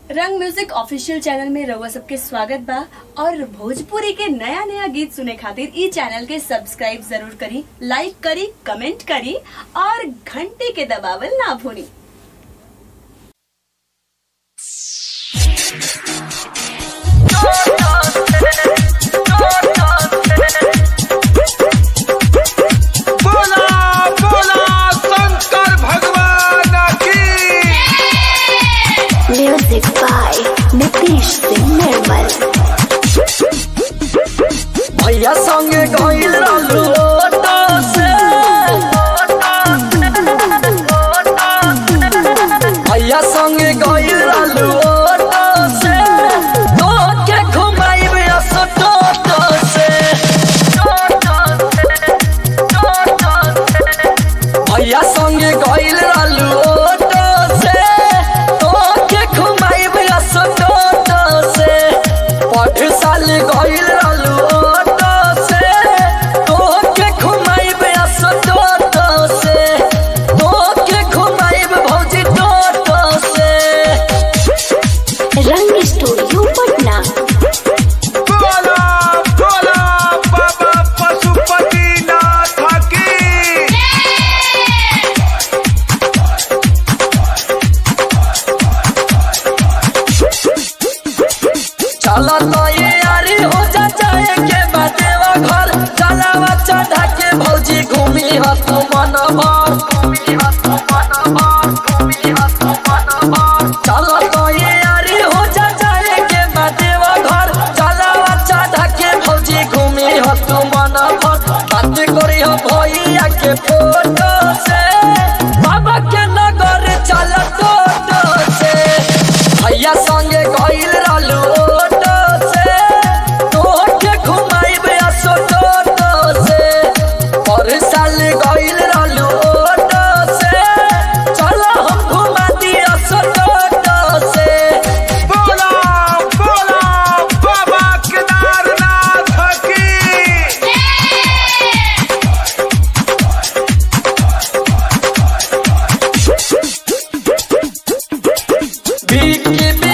रंग music official channel में रउआ सबके स्वागत बा और भोजपुरी के नया नया गीत सुने खातिर ई चैनल के सब्सक्राइब जरूर करी लाइक करी कमेंट करी और घंटी के दबावल ना भूली बोला बोला शंकर भगवान की Music by Nitish Singh Nirmal. भैया संगे गइल रहलू ऑटो से भैया संगे गइल रहलू ऑटो से तो के घुमाइब असो टोटो से भैया संगे गइल रहलू ऑटो से तो के घुमाइब असो टोटो से पढ़ साल गइल रहलू ऑटो से तो के घुमाइब असो टोटो से तो के घुमाइब भौजी टोटो से Rang Studio Patna. बोला बोला बाबा पशुपतिनाथ की चला तो ये यारी हो जा जाए के बाटेवा घर चला बच्चा ढाके भौजी घूमी हो तू मन भर घूमी हो तू मन भर घूमी हो तू मन भर चला तो ये यारी हो जा जाए के बाटेवा घर चला बच्चा ढाके भौजी घूमी हो तू मन भर बात करी हो भैया के फोटो से बाबा के नगर चल टोटो से भैया संगे गइल रहलू ऑटो से तोहके घुमाइब असो टोटो से पर साल गइल रहलू ऑटो से चलो हम घुमा दी असो टोटो से बोला बोला बाबा केदारनाथ की बीकी